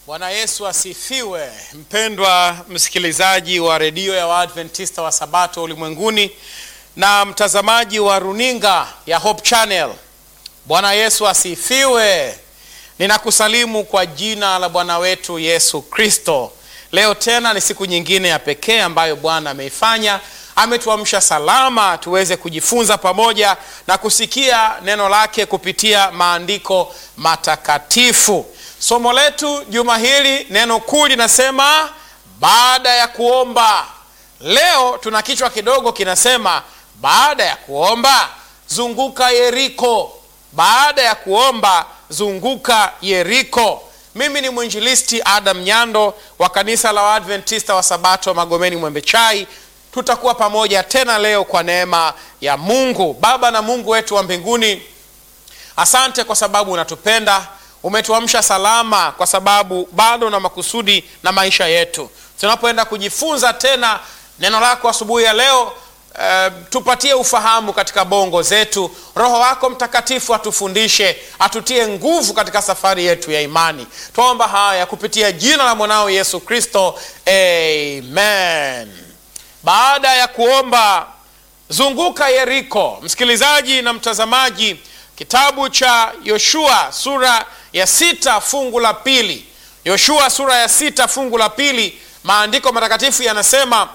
Bwana Yesu asifiwe. Mpendwa msikilizaji wa redio ya Waadventista wa Sabato ulimwenguni na mtazamaji wa runinga ya Hope Channel, Bwana Yesu asifiwe. Ninakusalimu kwa jina la Bwana wetu Yesu Kristo. Leo tena ni siku nyingine ya pekee ambayo Bwana ameifanya, ametuamsha salama tuweze kujifunza pamoja na kusikia neno lake kupitia maandiko matakatifu. Somo letu juma hili, neno kuu linasema baada ya kuomba. Leo tuna kichwa kidogo kinasema baada ya kuomba zunguka Yeriko. Baada ya kuomba zunguka Yeriko. Mimi ni mwinjilisti Adam Nyando wa kanisa la Waadventista wa Sabato Magomeni Mwembe Chai. Tutakuwa pamoja tena leo kwa neema ya Mungu. Baba na Mungu wetu wa mbinguni, asante kwa sababu unatupenda umetuamsha salama kwa sababu bado na makusudi na maisha yetu. Tunapoenda kujifunza tena neno lako asubuhi ya leo, eh, tupatie ufahamu katika bongo zetu. Roho wako Mtakatifu atufundishe, atutie nguvu katika safari yetu ya imani. Twaomba haya kupitia jina la mwanao Yesu Kristo, amen. Baada ya kuomba zunguka Yeriko. Msikilizaji na mtazamaji, kitabu cha Yoshua sura ya sita fungu la pili. Yoshua sura ya sita fungu la pili, maandiko matakatifu yanasema,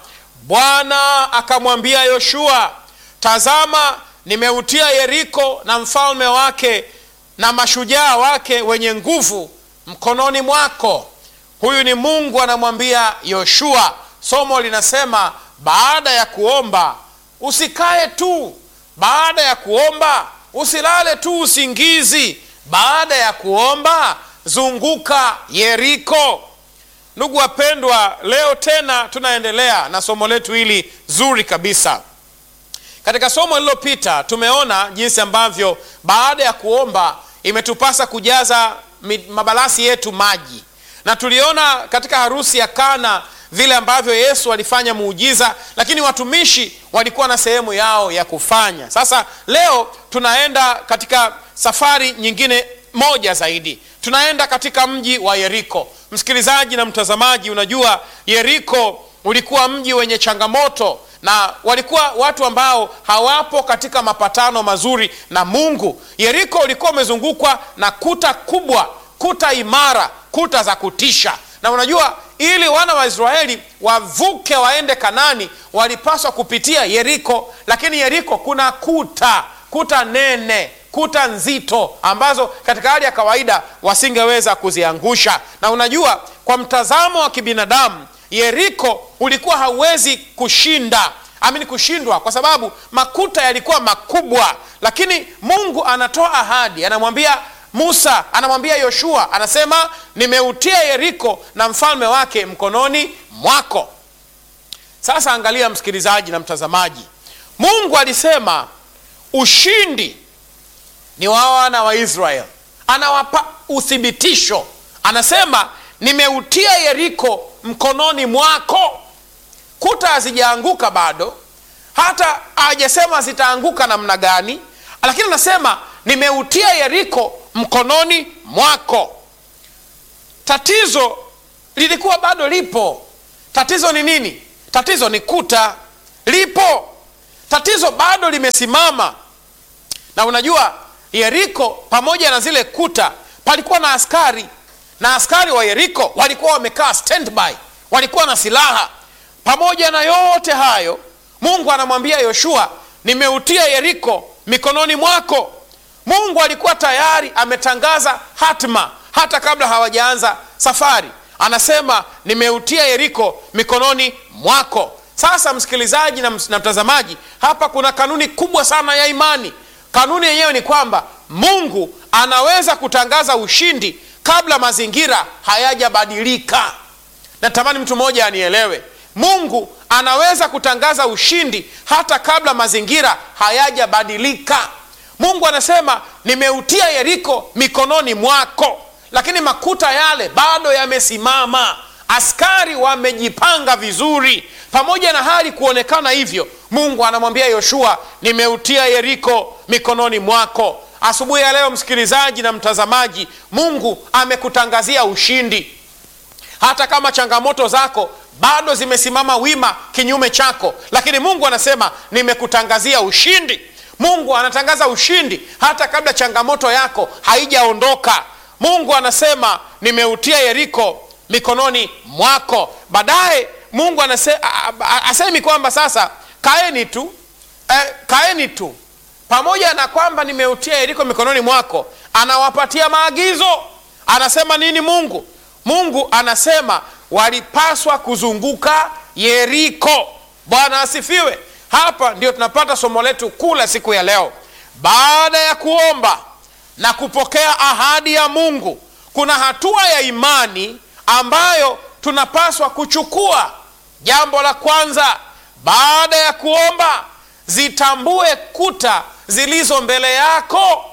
Bwana akamwambia Yoshua, tazama, nimeutia Yeriko na mfalme wake na mashujaa wake wenye nguvu mkononi mwako. Huyu ni Mungu anamwambia Yoshua. Somo linasema baada ya kuomba usikae tu, baada ya kuomba usilale tu usingizi baada ya kuomba zunguka Yeriko. Ndugu wapendwa, leo tena tunaendelea na somo letu hili zuri kabisa. Katika somo lililopita tumeona jinsi ambavyo baada ya kuomba imetupasa kujaza mabalasi yetu maji, na tuliona katika harusi ya Kana vile ambavyo Yesu alifanya muujiza, lakini watumishi walikuwa na sehemu yao ya kufanya. Sasa leo tunaenda katika safari nyingine moja zaidi, tunaenda katika mji wa Yeriko. Msikilizaji na mtazamaji, unajua Yeriko ulikuwa mji wenye changamoto na walikuwa watu ambao hawapo katika mapatano mazuri na Mungu. Yeriko ulikuwa umezungukwa na kuta kubwa, kuta imara, kuta za kutisha na unajua ili wana wa Israeli wavuke waende Kanani walipaswa kupitia Yeriko, lakini Yeriko kuna kuta kuta nene, kuta nzito ambazo katika hali ya kawaida wasingeweza kuziangusha. Na unajua kwa mtazamo wa kibinadamu Yeriko ulikuwa hauwezi kushinda amini kushindwa, kwa sababu makuta yalikuwa makubwa, lakini Mungu anatoa ahadi, anamwambia Musa anamwambia Yoshua, anasema nimeutia Yeriko na mfalme wake mkononi mwako. Sasa angalia msikilizaji na mtazamaji, Mungu alisema ushindi ni wa wana wa Israeli, anawapa uthibitisho, anasema nimeutia Yeriko mkononi mwako. Kuta hazijaanguka bado, hata hajasema zitaanguka namna gani, lakini anasema nimeutia Yeriko mkononi mwako. Tatizo lilikuwa bado lipo. Tatizo ni nini? Tatizo ni kuta lipo, tatizo bado limesimama. Na unajua Yeriko pamoja na zile kuta palikuwa na askari, na askari wa Yeriko walikuwa wamekaa standby, walikuwa na silaha. Pamoja na yote hayo, Mungu anamwambia Yoshua, nimeutia Yeriko mikononi mwako. Mungu alikuwa tayari ametangaza hatima hata kabla hawajaanza safari. Anasema nimeutia Yeriko mikononi mwako. Sasa msikilizaji na mtazamaji, hapa kuna kanuni kubwa sana ya imani. Kanuni yenyewe ni kwamba Mungu anaweza kutangaza ushindi kabla mazingira hayajabadilika. Natamani mtu mmoja anielewe. Mungu anaweza kutangaza ushindi hata kabla mazingira hayajabadilika. Mungu anasema nimeutia Yeriko mikononi mwako, lakini makuta yale bado yamesimama, askari wamejipanga vizuri. Pamoja na hali kuonekana hivyo, Mungu anamwambia Yoshua, nimeutia Yeriko mikononi mwako. Asubuhi ya leo, msikilizaji na mtazamaji, Mungu amekutangazia ushindi. hata kama changamoto zako bado zimesimama wima kinyume chako, lakini Mungu anasema nimekutangazia ushindi. Mungu anatangaza ushindi hata kabla changamoto yako haijaondoka. Mungu anasema nimeutia Yeriko mikononi mwako. Baadaye Mungu anase, asemi kwamba sasa kaeni tu eh, kaeni tu pamoja na kwamba nimeutia Yeriko mikononi mwako, anawapatia maagizo. Anasema nini Mungu? Mungu anasema walipaswa kuzunguka Yeriko. Bwana asifiwe. Hapa ndio tunapata somo letu kuu la siku ya leo. Baada ya kuomba na kupokea ahadi ya Mungu, kuna hatua ya imani ambayo tunapaswa kuchukua. Jambo la kwanza, baada ya kuomba, zitambue kuta zilizo mbele yako,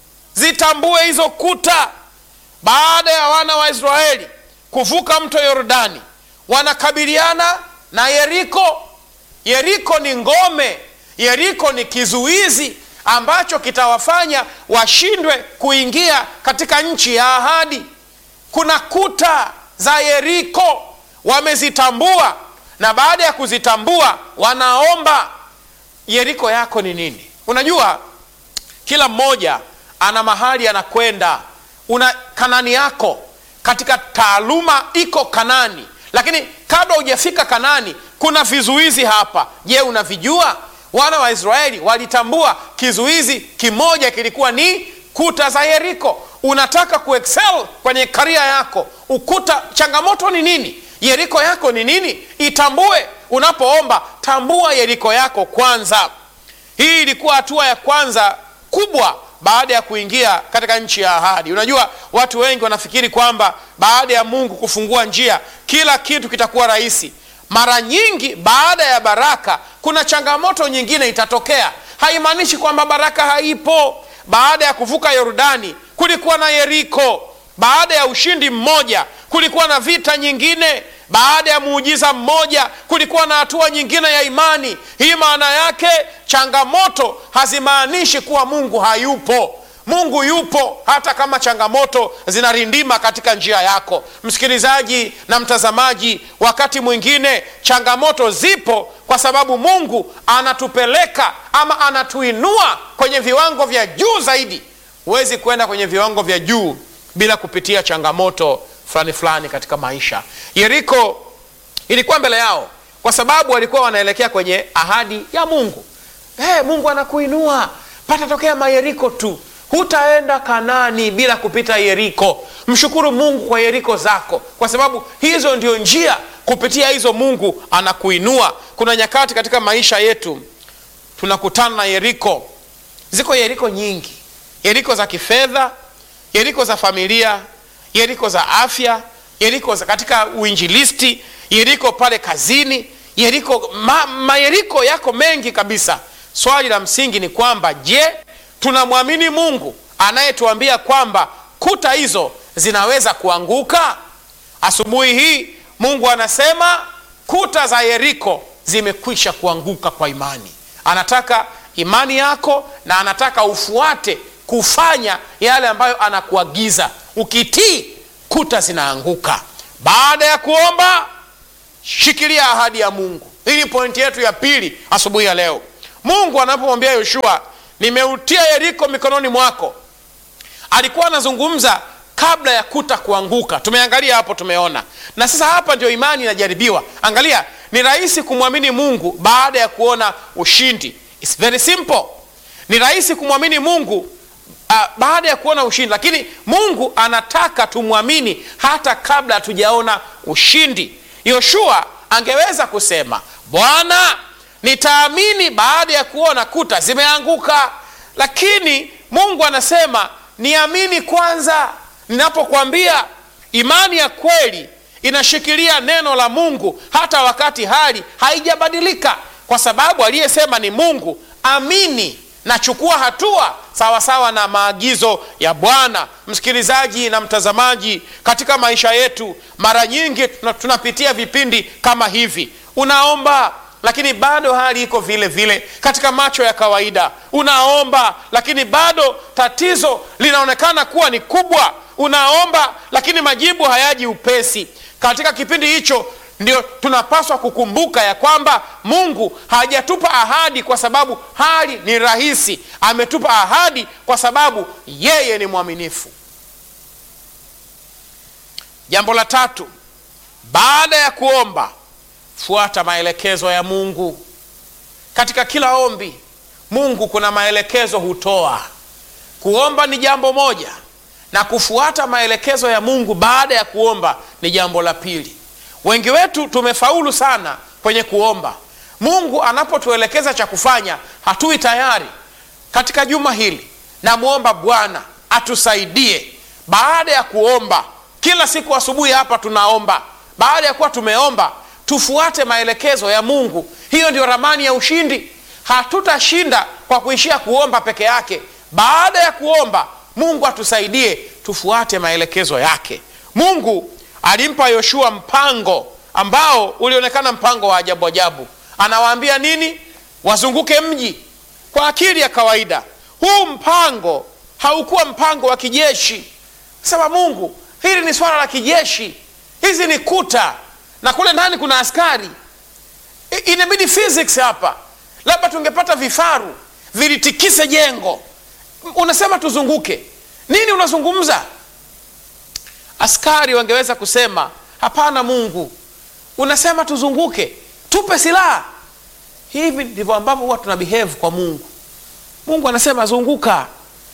zitambue hizo kuta. Baada ya wana wa Israeli kuvuka mto Yordani, wanakabiliana na Yeriko. Yeriko ni ngome, Yeriko ni kizuizi ambacho kitawafanya washindwe kuingia katika nchi ya ahadi. Kuna kuta za Yeriko wamezitambua, na baada ya kuzitambua wanaomba. Yeriko yako ni nini? Unajua, kila mmoja ana mahali anakwenda. Una Kanani yako katika taaluma iko Kanani, lakini kabla hujafika Kanani kuna vizuizi hapa. Je, unavijua? Wana wa Israeli walitambua kizuizi kimoja kilikuwa ni kuta za Yeriko. Unataka kuexcel kwenye karia yako, ukuta, changamoto ni nini? Yeriko yako ni nini? Itambue. Unapoomba tambua Yeriko yako kwanza. Hii ilikuwa hatua ya kwanza kubwa baada ya kuingia katika nchi ya ahadi. Unajua, watu wengi wanafikiri kwamba baada ya Mungu kufungua njia kila kitu kitakuwa rahisi. Mara nyingi baada ya baraka kuna changamoto nyingine itatokea. Haimaanishi kwamba baraka haipo. Baada ya kuvuka Yordani kulikuwa na Yeriko. Baada ya ushindi mmoja kulikuwa na vita nyingine. Baada ya muujiza mmoja kulikuwa na hatua nyingine ya imani. Hii maana yake changamoto hazimaanishi kuwa Mungu hayupo. Mungu yupo hata kama changamoto zinarindima katika njia yako. Msikilizaji na mtazamaji, wakati mwingine changamoto zipo kwa sababu Mungu anatupeleka ama anatuinua kwenye viwango vya juu zaidi. Huwezi kwenda kwenye viwango vya juu bila kupitia changamoto fulani fulani katika maisha. Yeriko ilikuwa mbele yao kwa sababu walikuwa wanaelekea kwenye ahadi ya Mungu. Hey, Mungu anakuinua, patatokea mayeriko tu hutaenda Kanani bila kupita Yeriko. Mshukuru Mungu kwa Yeriko zako, kwa sababu hizo ndio njia, kupitia hizo Mungu anakuinua. Kuna nyakati katika maisha yetu tunakutana na Yeriko. Ziko Yeriko nyingi, Yeriko za kifedha, Yeriko za familia, Yeriko za afya, Yeriko za katika uinjilisti, Yeriko pale kazini, Yeriko ma, mayeriko yako mengi kabisa. Swali la msingi ni kwamba je, tunamwamini Mungu anayetuambia kwamba kuta hizo zinaweza kuanguka? Asubuhi hii Mungu anasema kuta za Yeriko zimekwisha kuanguka kwa imani. Anataka imani yako na anataka ufuate kufanya yale ambayo anakuagiza. Ukitii, kuta zinaanguka. Baada ya kuomba, shikilia ahadi ya Mungu. Hii ni pointi yetu ya pili asubuhi ya leo. Mungu anapomwambia Yoshua nimeutia Yeriko mikononi mwako, alikuwa anazungumza kabla ya kuta kuanguka. Tumeangalia hapo, tumeona. Na sasa hapa ndio imani inajaribiwa. Angalia, ni rahisi kumwamini Mungu baada ya kuona ushindi. It's very simple. Ni rahisi kumwamini Mungu uh, baada ya kuona ushindi, lakini Mungu anataka tumwamini hata kabla hatujaona ushindi. Yoshua angeweza kusema Bwana nitaamini baada ya kuona kuta zimeanguka, lakini Mungu anasema niamini kwanza. Ninapokwambia imani ya kweli inashikilia neno la Mungu hata wakati hali haijabadilika, kwa sababu aliyesema ni Mungu. Amini na chukua hatua sawasawa sawa na maagizo ya Bwana. Msikilizaji na mtazamaji, katika maisha yetu mara nyingi tunapitia vipindi kama hivi. Unaomba lakini bado hali iko vile vile katika macho ya kawaida. Unaomba lakini bado tatizo linaonekana kuwa ni kubwa. Unaomba lakini majibu hayaji upesi. Katika kipindi hicho ndio tunapaswa kukumbuka ya kwamba Mungu hajatupa ahadi kwa sababu hali ni rahisi. Ametupa ahadi kwa sababu yeye ni mwaminifu. Jambo la tatu, baada ya kuomba, fuata maelekezo ya Mungu. Katika kila ombi, Mungu kuna maelekezo hutoa. Kuomba ni jambo moja, na kufuata maelekezo ya Mungu baada ya kuomba ni jambo la pili. Wengi wetu tumefaulu sana kwenye kuomba. Mungu anapotuelekeza cha kufanya, hatui tayari. Katika juma hili, namwomba Bwana atusaidie baada ya kuomba. Kila siku asubuhi hapa tunaomba. Baada ya kuwa tumeomba, tufuate maelekezo ya Mungu. Hiyo ndio ramani ya ushindi. Hatutashinda kwa kuishia kuomba peke yake. Baada ya kuomba, Mungu atusaidie tufuate maelekezo yake. Mungu alimpa Yoshua mpango ambao ulionekana mpango wa ajabu ajabu. Anawaambia nini? Wazunguke mji. Kwa akili ya kawaida, huu mpango haukuwa mpango wa kijeshi. Sema Mungu, hili ni swala la kijeshi, hizi ni kuta na kule ndani kuna askari. Inabidi physics hapa, labda tungepata vifaru vilitikise jengo. Unasema tuzunguke nini? Unazungumza askari wangeweza kusema hapana, Mungu unasema tuzunguke, tupe silaha. Hivi ndivyo ambavyo huwa tuna behave kwa Mungu. Mungu anasema zunguka.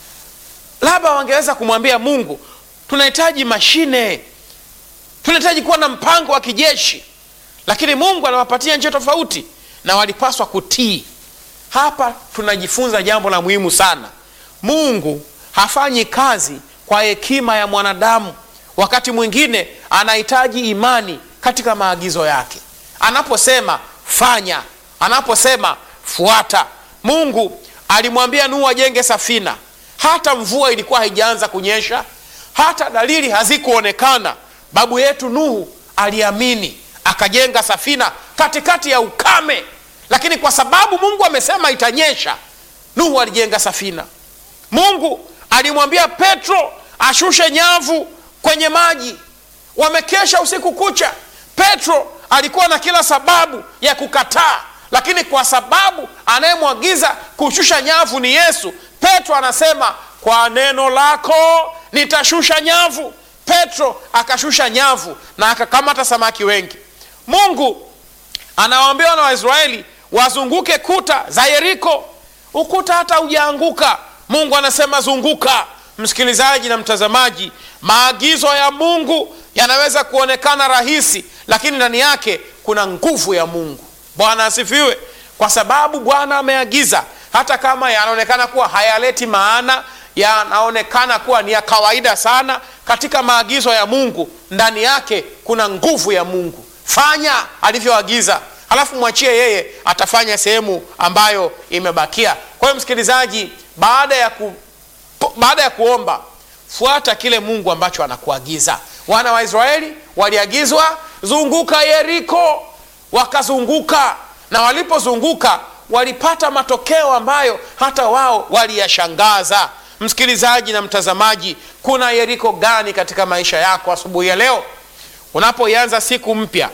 Labda wangeweza kumwambia Mungu, tunahitaji mashine, tunahitaji kuwa na mpango wa kijeshi, lakini Mungu anawapatia njia tofauti na walipaswa kutii. Hapa tunajifunza jambo la muhimu sana. Mungu hafanyi kazi kwa hekima ya mwanadamu. Wakati mwingine anahitaji imani katika maagizo yake. Anaposema fanya, anaposema fuata. Mungu alimwambia Nuhu ajenge safina, hata mvua ilikuwa haijaanza kunyesha, hata dalili hazikuonekana. Babu yetu Nuhu aliamini, akajenga safina katikati ya ukame, lakini kwa sababu Mungu amesema itanyesha, Nuhu alijenga safina. Mungu alimwambia Petro ashushe nyavu kwenye maji, wamekesha usiku kucha. Petro alikuwa na kila sababu ya kukataa, lakini kwa sababu anayemwagiza kushusha nyavu ni Yesu, Petro anasema kwa neno lako nitashusha nyavu. Petro akashusha nyavu na akakamata samaki wengi. Mungu anawaambia wana wa Israeli wazunguke kuta za Yeriko. Ukuta hata hujaanguka, Mungu anasema zunguka. Msikilizaji na mtazamaji, maagizo ya Mungu yanaweza kuonekana rahisi, lakini ndani yake kuna nguvu ya Mungu. Bwana asifiwe. Kwa sababu Bwana ameagiza, hata kama yanaonekana kuwa hayaleti maana, yanaonekana kuwa ni ya kawaida sana, katika maagizo ya Mungu ndani yake kuna nguvu ya Mungu. Fanya alivyoagiza, halafu mwachie yeye, atafanya sehemu ambayo imebakia. Kwa hiyo msikilizaji, baada ya ku baada ya kuomba fuata kile Mungu ambacho anakuagiza. Wana wa Israeli waliagizwa zunguka Yeriko, wakazunguka, na walipozunguka walipata matokeo ambayo hata wao waliyashangaza. Msikilizaji na mtazamaji, kuna Yeriko gani katika maisha yako asubuhi ya leo? Unapoianza siku mpya,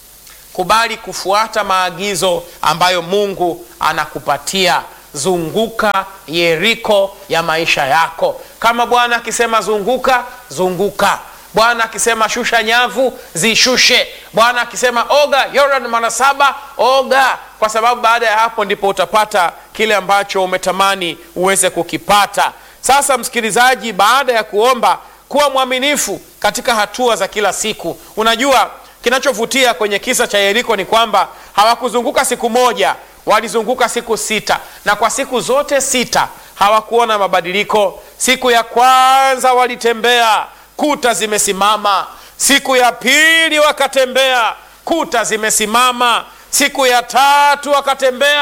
kubali kufuata maagizo ambayo Mungu anakupatia. Zunguka Yeriko ya maisha yako. Kama Bwana akisema zunguka, zunguka. Bwana akisema shusha nyavu, zishushe. Bwana akisema oga Yordan mara saba, oga, kwa sababu baada ya hapo ndipo utapata kile ambacho umetamani uweze kukipata. Sasa msikilizaji, baada ya kuomba, kuwa mwaminifu katika hatua za kila siku. Unajua kinachovutia kwenye kisa cha Yeriko ni kwamba hawakuzunguka siku moja walizunguka siku sita, na kwa siku zote sita hawakuona mabadiliko. Siku ya kwanza walitembea, kuta zimesimama. Siku ya pili wakatembea, kuta zimesimama. Siku ya tatu wakatembea,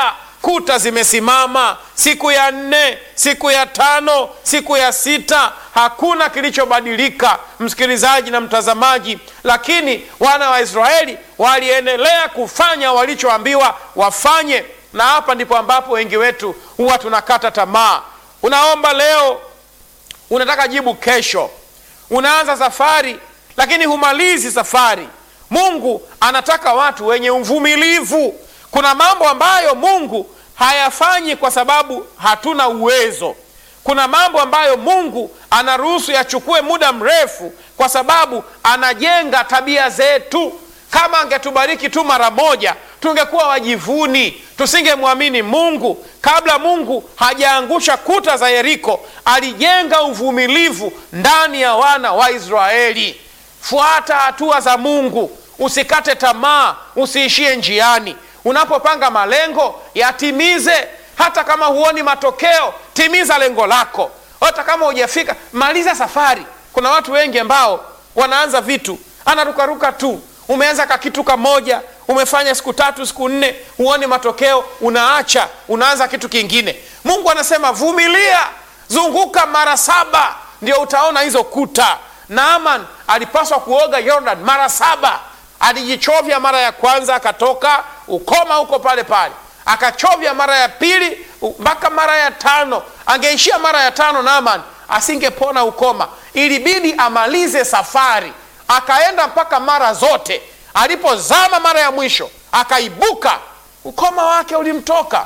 kuta zimesimama siku ya nne, siku ya tano, siku ya sita, hakuna kilichobadilika, msikilizaji na mtazamaji. Lakini wana wa Israeli waliendelea kufanya walichoambiwa wafanye, na hapa ndipo ambapo wengi wetu huwa tunakata tamaa. Unaomba leo, unataka jibu kesho, unaanza safari lakini humalizi safari. Mungu anataka watu wenye uvumilivu. Kuna mambo ambayo Mungu hayafanyi kwa sababu hatuna uwezo. Kuna mambo ambayo Mungu anaruhusu yachukue muda mrefu kwa sababu anajenga tabia zetu. Kama angetubariki tu mara moja, tungekuwa wajivuni, tusingemwamini Mungu. Kabla Mungu hajaangusha kuta za Yeriko, alijenga uvumilivu ndani ya wana wa Israeli. Fuata hatua za Mungu, usikate tamaa, usiishie njiani. Unapopanga malengo yatimize. Hata kama huoni matokeo, timiza lengo lako. Hata kama hujafika, maliza safari. Kuna watu wengi ambao wanaanza vitu, anarukaruka tu. Umeanza ka kitu kamoja, umefanya siku tatu, siku nne, huoni matokeo, unaacha, unaanza kitu kingine. Mungu anasema vumilia, zunguka mara saba, ndio utaona hizo kuta. Naaman alipaswa kuoga Yordan mara saba. Alijichovya mara ya kwanza, akatoka ukoma huko pale pale, akachovya mara ya pili mpaka mara ya tano. Angeishia mara ya tano, Naaman asingepona ukoma. Ilibidi amalize safari, akaenda mpaka mara zote. Alipozama mara ya mwisho, akaibuka, ukoma wake ulimtoka.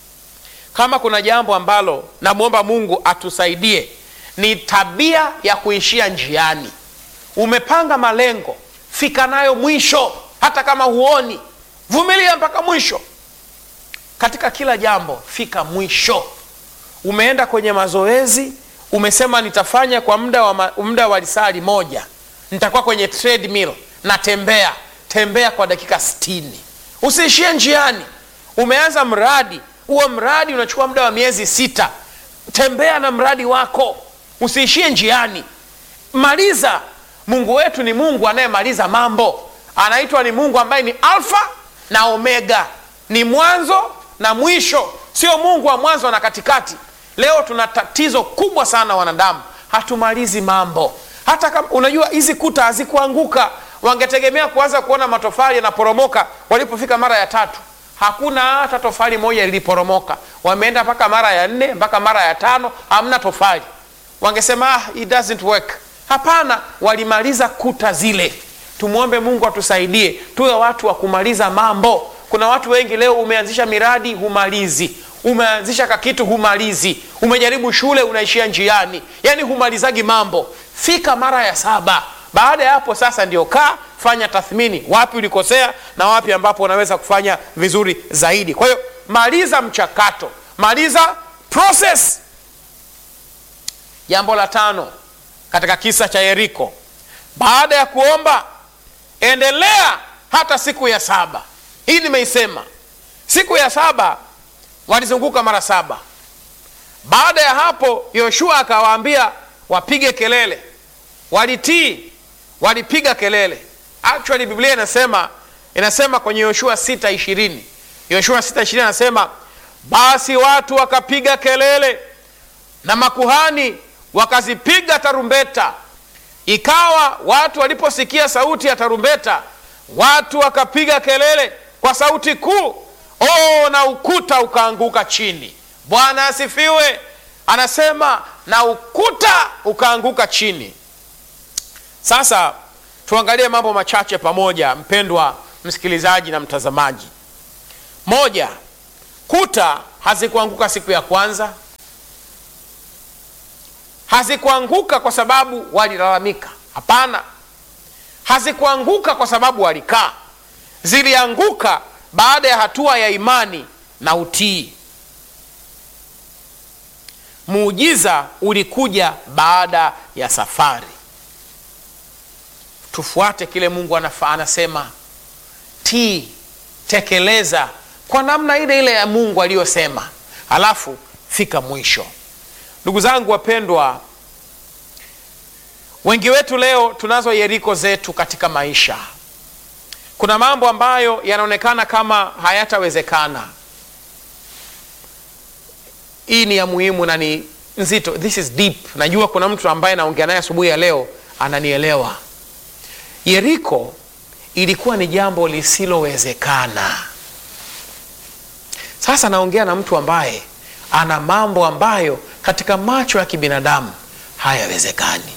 Kama kuna jambo ambalo namwomba Mungu atusaidie ni tabia ya kuishia njiani. Umepanga malengo, fika nayo mwisho, hata kama huoni. Vumilia mpaka mwisho katika kila jambo, fika mwisho. Umeenda kwenye mazoezi, umesema nitafanya kwa muda wa muda wa lisali moja, nitakuwa kwenye treadmill, natembea tembea kwa dakika sitini. Usiishie njiani. Umeanza mradi, huo mradi unachukua muda wa miezi sita, tembea na mradi wako usiishie njiani, maliza. Mungu wetu ni Mungu anayemaliza mambo, anaitwa ni Mungu ambaye ni Alfa na Omega, ni mwanzo na mwisho, sio Mungu wa mwanzo na katikati. Leo tuna tatizo kubwa sana wanadamu, hatumalizi mambo. Hata kama unajua hizi kuta hazikuanguka, wangetegemea kuanza kuona matofali yanaporomoka walipofika mara ya tatu. Hakuna hata tofali moja liliporomoka. Wameenda mpaka mara ya nne mpaka mara ya tano, hamna tofali wangesema ah, it doesn't work. Hapana, walimaliza kuta zile. Tumwombe Mungu atusaidie tuwe watu wa kumaliza mambo. Kuna watu wengi leo, umeanzisha miradi humalizi, umeanzisha kakitu humalizi, umejaribu shule unaishia njiani, yaani humalizagi mambo. Fika mara ya saba. Baada ya hapo sasa ndio kaa fanya tathmini, wapi ulikosea na wapi ambapo unaweza kufanya vizuri zaidi. Kwa hiyo maliza mchakato, maliza process. Jambo la tano katika kisa cha Yeriko, baada ya kuomba, endelea hata siku ya saba. Hii nimeisema, siku ya saba walizunguka mara saba. Baada ya hapo, Yoshua akawaambia wapige kelele. Walitii, walipiga kelele. Actually Biblia inasema inasema kwenye Yoshua sita ishirini Yoshua sita ishirini anasema basi watu wakapiga kelele na makuhani wakazipiga tarumbeta. Ikawa watu waliposikia sauti ya tarumbeta, watu wakapiga kelele kwa sauti kuu, oh, na ukuta ukaanguka chini. Bwana asifiwe. Anasema na ukuta ukaanguka chini. Sasa tuangalie mambo machache pamoja, mpendwa msikilizaji na mtazamaji. Moja, kuta hazikuanguka siku ya kwanza hazikuanguka kwa sababu walilalamika. Hapana, hazikuanguka kwa sababu walikaa. Zilianguka baada ya hatua ya imani na utii. Muujiza ulikuja baada ya safari. Tufuate kile Mungu anafa, anasema tii, tekeleza kwa namna ile ile ya Mungu aliyosema, halafu fika mwisho. Ndugu zangu wapendwa, wengi wetu leo tunazo Yeriko zetu katika maisha. Kuna mambo ambayo yanaonekana kama hayatawezekana. hii ni ya muhimu na ni nzito this is deep najua kuna mtu ambaye naongea naye asubuhi ya leo ananielewa yeriko ilikuwa ni jambo lisilowezekana sasa naongea na mtu ambaye ana mambo ambayo katika macho ya kibinadamu hayawezekani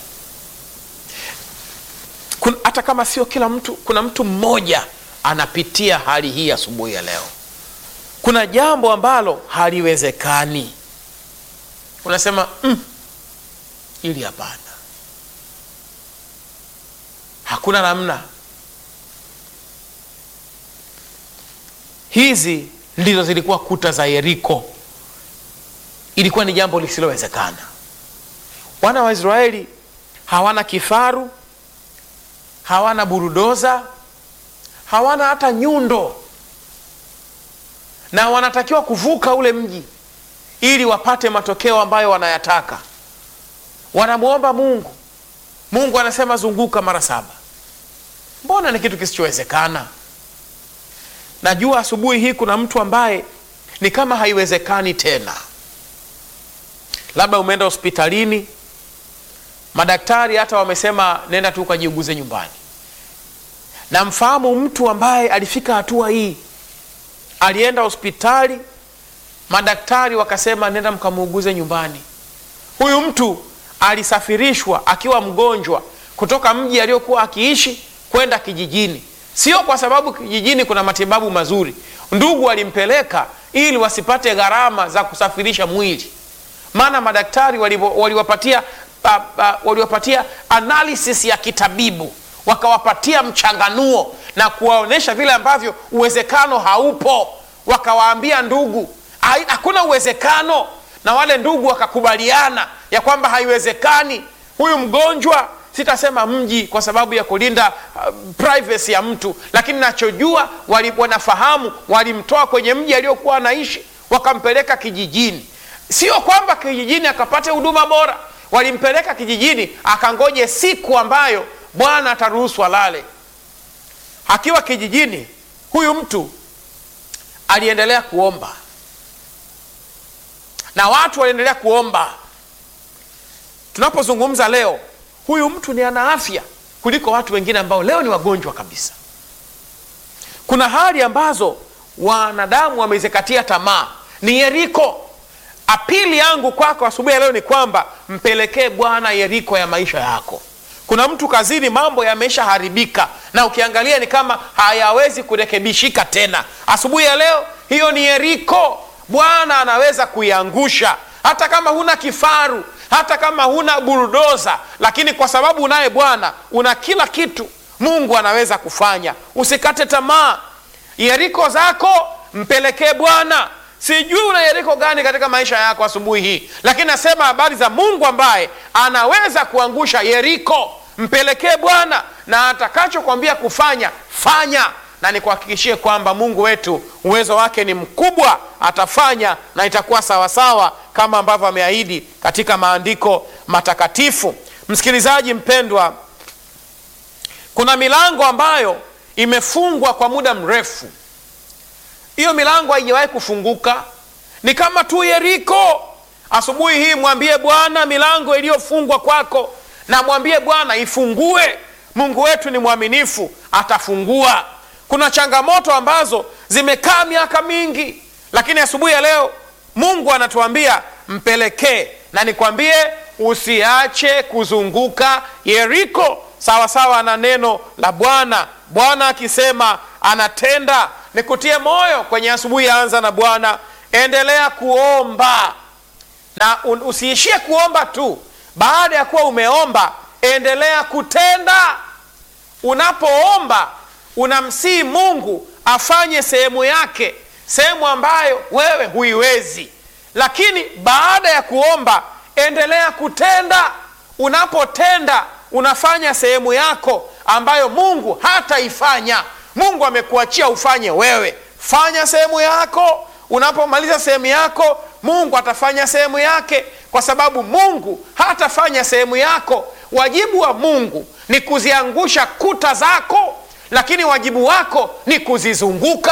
Kun- hata kama sio kila mtu kuna mtu mmoja anapitia hali hii asubuhi ya leo kuna jambo ambalo haliwezekani unasema mm, ili hapana hakuna namna hizi ndizo zilikuwa kuta za yeriko ilikuwa ni jambo lisilowezekana wana wa israeli hawana kifaru hawana burudoza hawana hata nyundo na wanatakiwa kuvuka ule mji ili wapate matokeo ambayo wanayataka wanamwomba mungu mungu anasema zunguka mara saba mbona ni kitu kisichowezekana najua asubuhi hii kuna mtu ambaye ni kama haiwezekani tena labda umeenda hospitalini madaktari hata wamesema nenda tu ukajiuguze nyumbani namfahamu mtu ambaye alifika hatua hii alienda hospitali madaktari wakasema nenda mkamuuguze nyumbani huyu mtu alisafirishwa akiwa mgonjwa kutoka mji aliyokuwa akiishi kwenda kijijini sio kwa sababu kijijini kuna matibabu mazuri ndugu walimpeleka ili wasipate gharama za kusafirisha mwili maana madaktari walivo- waliwapatia pa- pa- waliwapatia analysis ya kitabibu wakawapatia mchanganuo na kuwaonyesha vile ambavyo uwezekano haupo wakawaambia ndugu "Hai- hakuna uwezekano na wale ndugu wakakubaliana ya kwamba haiwezekani huyu mgonjwa sitasema mji kwa sababu ya kulinda uh, privacy ya mtu lakini nachojua wali, wanafahamu walimtoa kwenye mji aliyokuwa anaishi wakampeleka kijijini sio kwamba kijijini akapate huduma bora walimpeleka kijijini akangoje siku ambayo bwana ataruhusu alale akiwa kijijini huyu mtu aliendelea kuomba na watu waliendelea kuomba tunapozungumza leo huyu mtu ni ana afya kuliko watu wengine ambao leo ni wagonjwa kabisa kuna hali ambazo wanadamu wamezikatia tamaa ni yeriko apili yangu kwako asubuhi ya leo ni kwamba mpelekee bwana yeriko ya maisha yako kuna mtu kazini mambo yameshaharibika na ukiangalia ni kama hayawezi kurekebishika tena asubuhi ya leo hiyo ni yeriko bwana anaweza kuiangusha hata kama huna kifaru hata kama huna burudoza lakini kwa sababu unaye bwana una kila kitu mungu anaweza kufanya usikate tamaa yeriko zako mpelekee bwana sijui una yeriko gani katika maisha yako asubuhi hii lakini nasema habari za mungu ambaye anaweza kuangusha yeriko mpelekee bwana na atakachokwambia kufanya fanya na nikuhakikishie kwamba mungu wetu uwezo wake ni mkubwa atafanya na itakuwa sawasawa kama ambavyo ameahidi katika maandiko matakatifu msikilizaji mpendwa kuna milango ambayo imefungwa kwa muda mrefu hiyo milango haijawahi kufunguka ni kama tu yeriko asubuhi hii mwambie bwana milango iliyofungwa kwako na mwambie bwana ifungue mungu wetu ni mwaminifu atafungua kuna changamoto ambazo zimekaa miaka mingi lakini asubuhi ya leo mungu anatuambia mpelekee na nikwambie usiache kuzunguka yeriko sawasawa na neno la bwana bwana akisema anatenda nikutie moyo kwenye asubuhi ya anza na bwana endelea kuomba na un- usiishie kuomba tu baada ya kuwa umeomba endelea kutenda unapoomba unamsii mungu afanye sehemu yake sehemu ambayo wewe huiwezi lakini baada ya kuomba endelea kutenda unapotenda unafanya sehemu yako ambayo mungu hataifanya mungu amekuachia ufanye wewe fanya sehemu yako unapomaliza sehemu yako mungu atafanya sehemu yake kwa sababu mungu hatafanya sehemu yako wajibu wa mungu ni kuziangusha kuta zako lakini wajibu wako ni kuzizunguka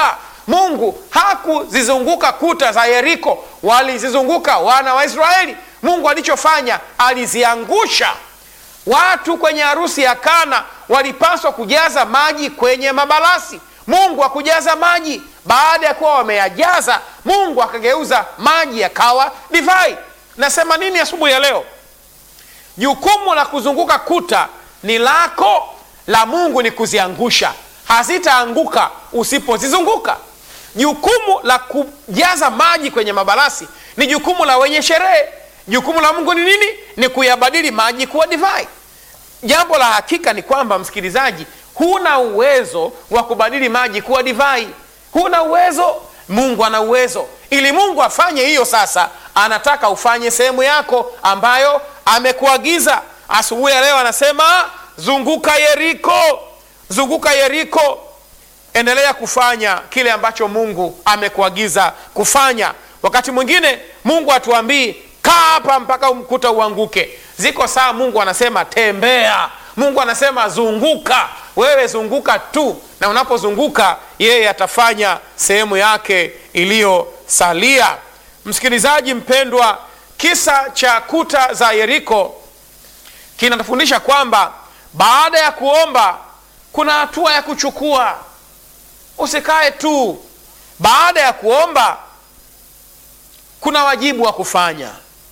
mungu hakuzizunguka kuta za yeriko walizizunguka wana wa israeli mungu alichofanya aliziangusha watu kwenye harusi ya kana walipaswa kujaza maji kwenye mabalasi mungu akujaza maji baada ya kuwa wameyajaza mungu akageuza maji yakawa divai nasema nini asubuhi ya leo jukumu la kuzunguka kuta ni lako la mungu ni kuziangusha hazitaanguka usipozizunguka jukumu la kujaza maji kwenye mabalasi ni jukumu la wenye sherehe jukumu la mungu ni nini ni kuyabadili maji kuwa divai jambo la hakika ni kwamba msikilizaji huna uwezo wa kubadili maji kuwa divai huna uwezo mungu ana uwezo ili mungu afanye hiyo sasa anataka ufanye sehemu yako ambayo amekuagiza asubuhi ya leo anasema zunguka yeriko zunguka yeriko endelea kufanya kile ambacho mungu amekuagiza kufanya wakati mwingine mungu atuambii kaa hapa mpaka mkuta uanguke ziko saa mungu anasema tembea mungu anasema zunguka wewe zunguka tu na unapozunguka yeye atafanya sehemu yake iliyosalia msikilizaji mpendwa kisa cha kuta za yeriko kinatufundisha kwamba baada ya kuomba kuna hatua ya kuchukua usikae tu baada ya kuomba kuna wajibu wa kufanya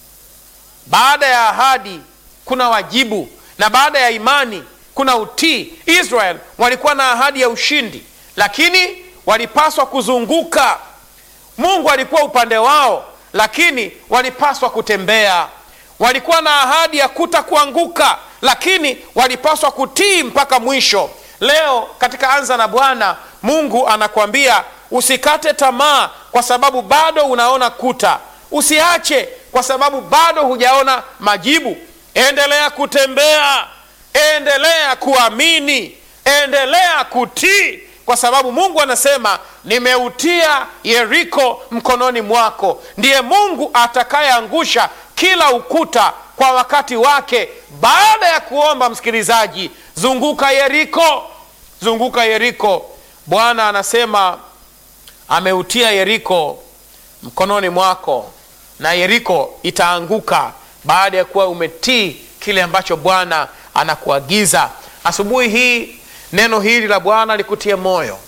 baada ya ahadi kuna wajibu na baada ya imani kuna utii israel walikuwa na ahadi ya ushindi lakini walipaswa kuzunguka mungu alikuwa upande wao lakini walipaswa kutembea walikuwa na ahadi ya kuta kuanguka lakini walipaswa kutii mpaka mwisho leo katika anza na bwana mungu anakwambia usikate tamaa kwa sababu bado unaona kuta usiache kwa sababu bado hujaona majibu endelea kutembea endelea kuamini endelea kutii kwa sababu mungu anasema nimeutia yeriko mkononi mwako ndiye mungu atakayeangusha kila ukuta kwa wakati wake baada ya kuomba msikilizaji zunguka yeriko zunguka yeriko bwana anasema ameutia yeriko mkononi mwako na yeriko itaanguka baada ya kuwa umetii kile ambacho bwana anakuagiza asubuhi hii neno hili la bwana likutie moyo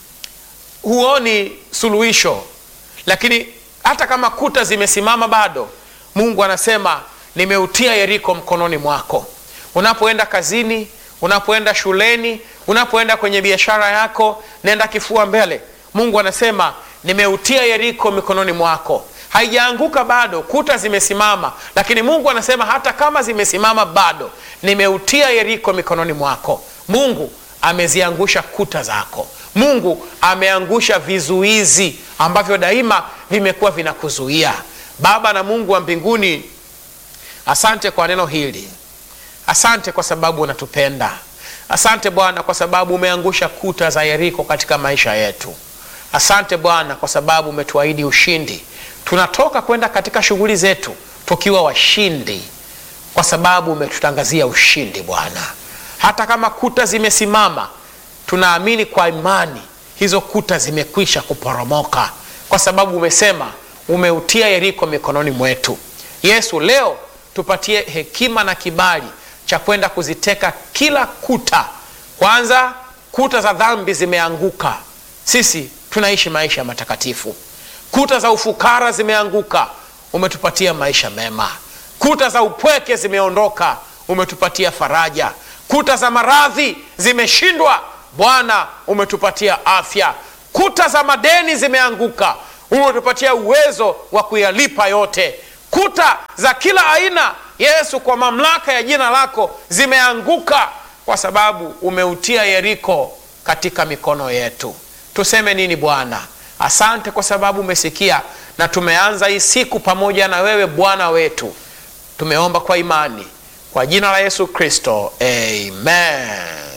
huoni suluhisho lakini hata kama kuta zimesimama bado mungu anasema nimeutia yeriko mkononi mwako unapoenda kazini unapoenda shuleni unapoenda kwenye biashara yako nenda kifua mbele mungu anasema nimeutia yeriko mikononi mwako haijaanguka bado kuta zimesimama lakini mungu anasema hata kama zimesimama bado nimeutia yeriko mikononi mwako mungu ameziangusha kuta zako mungu ameangusha vizuizi ambavyo daima vimekuwa vinakuzuia baba na mungu wa mbinguni asante kwa neno hili asante kwa sababu unatupenda asante bwana kwa sababu umeangusha kuta za yeriko katika maisha yetu asante bwana kwa sababu umetuahidi ushindi tunatoka kwenda katika shughuli zetu tukiwa washindi kwa sababu umetutangazia ushindi bwana hata kama kuta zimesimama tunaamini kwa imani hizo kuta zimekwisha kuporomoka kwa sababu umesema umeutia yeriko mikononi mwetu yesu leo tupatie hekima na kibali cha kwenda kuziteka kila kuta kwanza kuta za dhambi zimeanguka sisi tunaishi maisha matakatifu kuta za ufukara zimeanguka umetupatia maisha mema kuta za upweke zimeondoka umetupatia faraja kuta za maradhi zimeshindwa bwana umetupatia afya kuta za madeni zimeanguka umetupatia uwezo wa kuyalipa yote kuta za kila aina yesu kwa mamlaka ya jina lako zimeanguka kwa sababu umeutia yeriko katika mikono yetu tuseme nini bwana asante kwa sababu umesikia na tumeanza hii siku pamoja na wewe bwana wetu tumeomba kwa imani kwa jina la yesu kristo amen